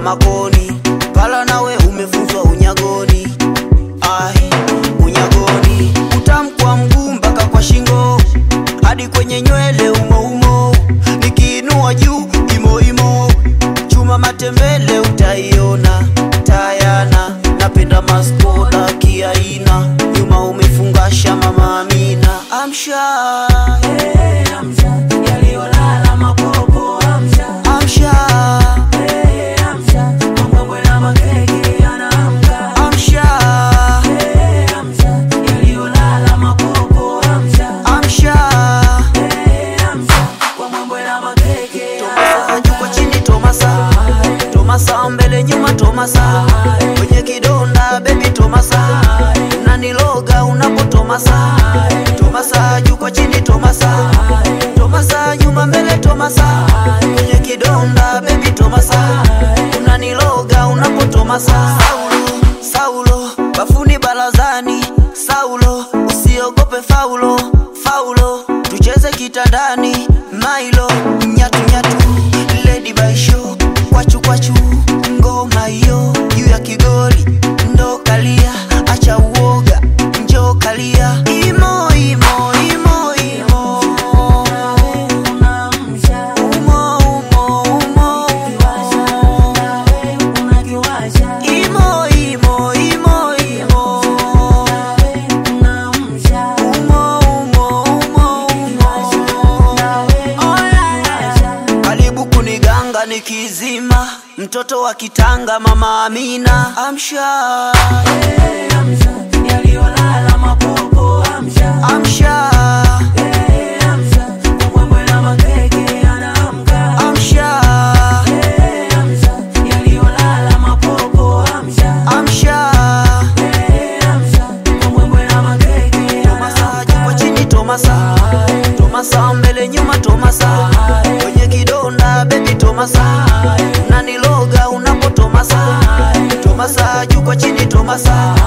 kama koni pala nawe umefunzwa unyagoni ai unyagoni utamkwa mguu mpaka kwa shingo hadi kwenye nywele umoumo nikiinua juu imoimo chuma matembele utaiona tayana napenda maskoda kiaina nyuma umefungasha mama amina amsha amsha yaliyolala mapopo amsha amsha amsha mambwembwe na makeke yanaamka amsha amsha yaliyolala mapopo amsha amsha amsha kwa mambwe na makeke Tomasa juu kwa chini Tomasa Tomasa mbele nyuma Tomasa kwenye kidonda baby Tomasa unaniloga unapo Tomasa Tomasa juu kwa chini Tomasa Tomasa nyuma mbele Tomasa kwenye kidonda baby Tomasa unaniloga unapo Tomasa Saulo Saulo bafuni barazani Saulo usiogope faulo faulo tucheze kitandani mailo nyatu nyatu lady by show kwachu kwachu ngoma hiyo juu ya kigoli ndo kalia acha uoga njo kalia imo imo imo imo unamsha umo umo umo nawe unakiwasha imo imo imo imo unamsha umo umo umo umo karibu kuniganga nikizima mtoto wa kitanga mama amina amsha amsha yaliyolala mapopo amsha amsha amsha mambwembwe na makeke yanaamka amsha amsha yaliyolala mapopo amsha amsha amsha mambwembwe na makeke tomasa juu kwa chini tomasa tomasa mbele nyuma tomasa kwenye kidonda bebi tomasa unaniloga unapo tomasa tomasa juu kwa chini tomasa